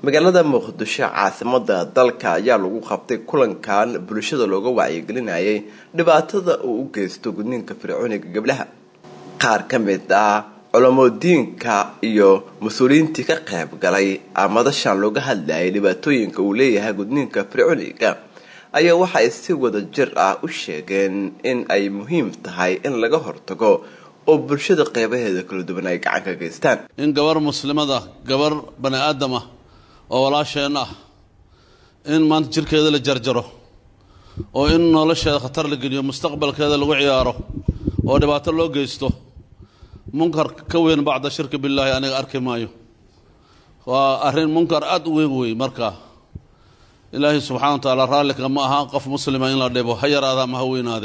magaalada muqdisho caasimada dalka ayaa lagu qabtay kulankan bulshada looga wacyigelinayay dhibaatada uu u geysto gudniinka fircooniga gabdhaha qaar ka mid ah culamoodiinka iyo mas-uuliyiintii ka qayb galay madashan looga hadlayay dhibaatooyinka uu leeyahay gudniinka fircooniga ayaa waxa ay si wada jir ah u sheegeen in ay muhiim tahay in laga hortago oo bulshada qeybaheeda kala duwan ay gacan ka geystaan in gabar muslimada gabar bani aadam ah oo walaasheen ah in maanta jirkeeda la jarjaro oo in nolosheeda khatar la geliyo mustaqbalkeeda lagu ciyaaro oo dhibaato loo geysto munkar ka weyn bacda shirki billaahi aniga arki maayo waa arrin munkar aada u weyn wey marka ilaahay subxana wa tacaala raallika ma aha qof muslima in la dhibo ha yaraada ama ha weynaade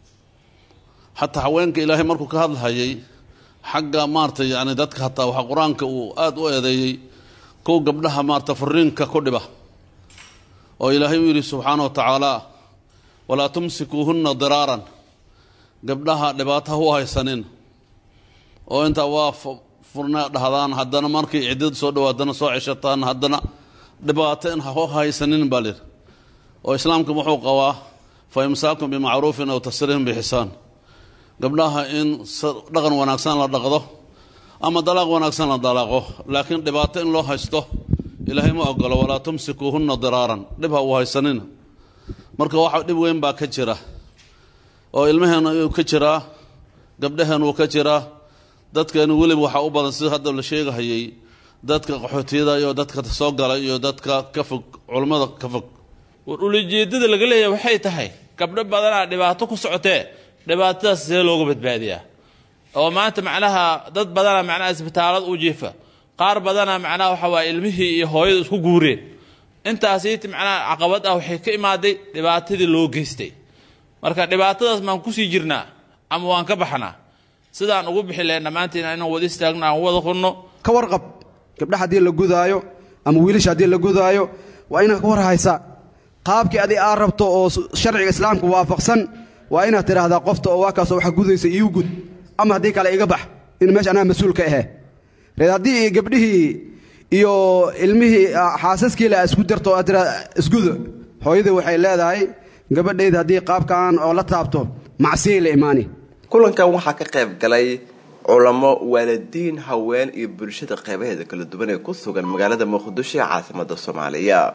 xataa haweenka ilaahay markuu ka hadlahayay xagga maarata yani dadka hataa waxaa qur-aanka uu aada u eedeeyey kow gabdhaha maarata furiinka ku dhiba oo ilaahay u yidhi subxaana wa tacaala walaa tumsikuuhunna diraaran gabdhaha dhibaato ha u haysanin oo intaa waa furna dhahdaan haddana markay ciddad soo dhawaadana soo ceshataan haddana dhibaato in ha haysanin baa lir oo islaamka wuxuu qabaa fa imsaakun bimacruufin aw tasriihim bixisaan gabdhaha in dhaqan wanaagsan la dhaqdo ama dalaaq wanaagsan la dalaaqo laakiin dhibaato in loo haysto ilaahay ma ogolo walaa tumsikuuhunna diraaran dhib ha uu haysanina marka waxa dhib weyn baa ka jira oo ilmaheena uu ka jiraa gabdhaheen uu ka jiraa dadkeenu weliba waxaa u badan sida hadda la sheegahayay dadka qaxootiyada iyo dadka soo gala iyo dadka ka fog culammada ka fog war ulajeedada laga leeyahay waxay tahay gabdho badanaa dhibaato ku socotee dhibaatadaas see looga badbaadiyaa oo maanta macnaha dad badanaa macnaha isbitaalada u jiifa qaar badanaa macnaha waxa waaya ilmihii iyo hooyadu isku guureen intaasiiti macnaha caqabad ah waxay ka imaaday dhibaatadii loo geystay marka dhibaatadaas maan kusii jirnaa ama waan ka baxnaa sidaan ugu bixi lahayn dhammaantiin inaan wada istaagno aan wada qunno ka warqab gabdha haddii la gudaayo ama wiilasha haddii la gudaayo waa inaad ka war haysaa qaabkii adi aad rabto oo sharciga islaamka waafaqsan waa inaad tidhaahdaa qofta oo waa kaasoo waxa gudaysa iiu gud ama haddii kale iga bax in meesha anaa mas-uul ka ahe reed haddii gabdhihii iyo ilmihii xaasaskiila isku darto aad tiraa isgudo hooyadii waxay leedahay gabadhayda haddii qaabkan oo la taabto macsiyay la imaani kulankan waxaa ka qayb galay culamo waalidiin haween iyo bulshada qeybaheeda kala duwan ee ku sugan magaalada muqdisho ee caasimada soomaaliya